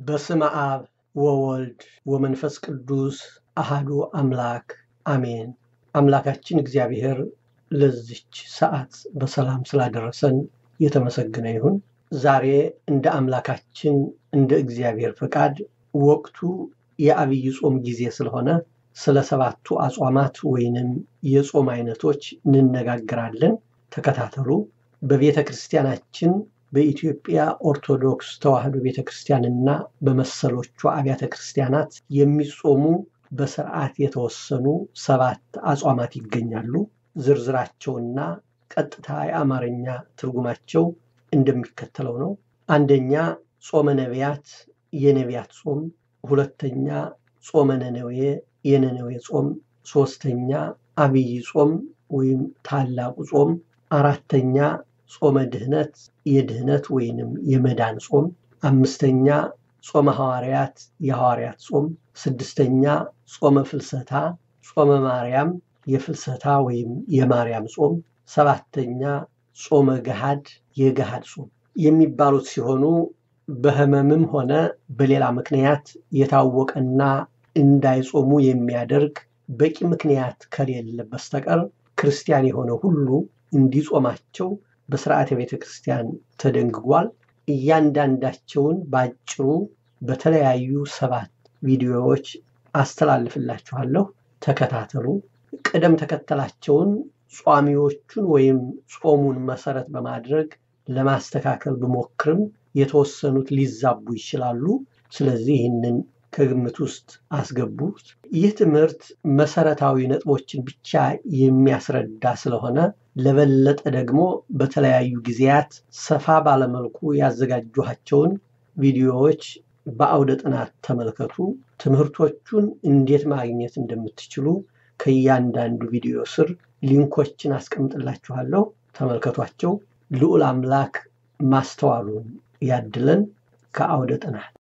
በስመ አብ ወወልድ ወመንፈስ ቅዱስ አሃዱ አምላክ አሜን። አምላካችን እግዚአብሔር ለዚች ሰዓት በሰላም ስላደረሰን የተመሰገነ ይሁን። ዛሬ እንደ አምላካችን እንደ እግዚአብሔር ፈቃድ ወቅቱ የአብይ ጾም ጊዜ ስለሆነ ስለ ሰባቱ አጽዋማት ወይንም የጾም አይነቶች እንነጋገራለን። ተከታተሉ። በቤተ ክርስቲያናችን በኢትዮጵያ ኦርቶዶክስ ተዋሕዶ ቤተ ክርስቲያንና በመሰሎቿ አብያተ ክርስቲያናት የሚጾሙ በስርዓት የተወሰኑ ሰባት አጽዋማት ይገኛሉ። ዝርዝራቸውና ቀጥታ የአማርኛ ትርጉማቸው እንደሚከተለው ነው። አንደኛ ጾመ ነቢያት የነቢያት ጾም፣ ሁለተኛ ጾመ ነነዌ የነነዌ ጾም፣ ሶስተኛ አብይ ጾም ወይም ታላቁ ጾም፣ አራተኛ ጾመ ድህነት የድህነት ወይንም የመዳን ጾም፣ አምስተኛ ጾመ ሐዋርያት የሐዋርያት ጾም፣ ስድስተኛ ጾመ ፍልሰታ ጾመ ማርያም የፍልሰታ ወይም የማርያም ጾም፣ ሰባተኛ ጾመ ገሃድ የገሃድ ጾም የሚባሉት ሲሆኑ በሕመምም ሆነ በሌላ ምክንያት የታወቀና እንዳይጾሙ የሚያደርግ በቂ ምክንያት ከሌለ በስተቀር ክርስቲያን የሆነ ሁሉ እንዲጾማቸው በስርዓተ ቤተ ክርስቲያን ተደንግጓል። እያንዳንዳቸውን በአጭሩ በተለያዩ ሰባት ቪዲዮዎች አስተላልፍላችኋለሁ። ተከታተሉ። ቅደም ተከተላቸውን ጿሚዎቹን ወይም ጾሙን መሰረት በማድረግ ለማስተካከል ብሞክርም የተወሰኑት ሊዛቡ ይችላሉ። ስለዚህ ይህንን ከግምት ውስጥ አስገቡት። ይህ ትምህርት መሰረታዊ ነጥቦችን ብቻ የሚያስረዳ ስለሆነ ለበለጠ ደግሞ በተለያዩ ጊዜያት ሰፋ ባለመልኩ ያዘጋጇቸውን ቪዲዮዎች በአውደ ጥናት ተመልከቱ። ትምህርቶቹን እንዴት ማግኘት እንደምትችሉ ከእያንዳንዱ ቪዲዮ ስር ሊንኮችን አስቀምጥላችኋለሁ። ተመልከቷቸው። ልዑል አምላክ ማስተዋሉን ያድለን። ከአውደ ጥናት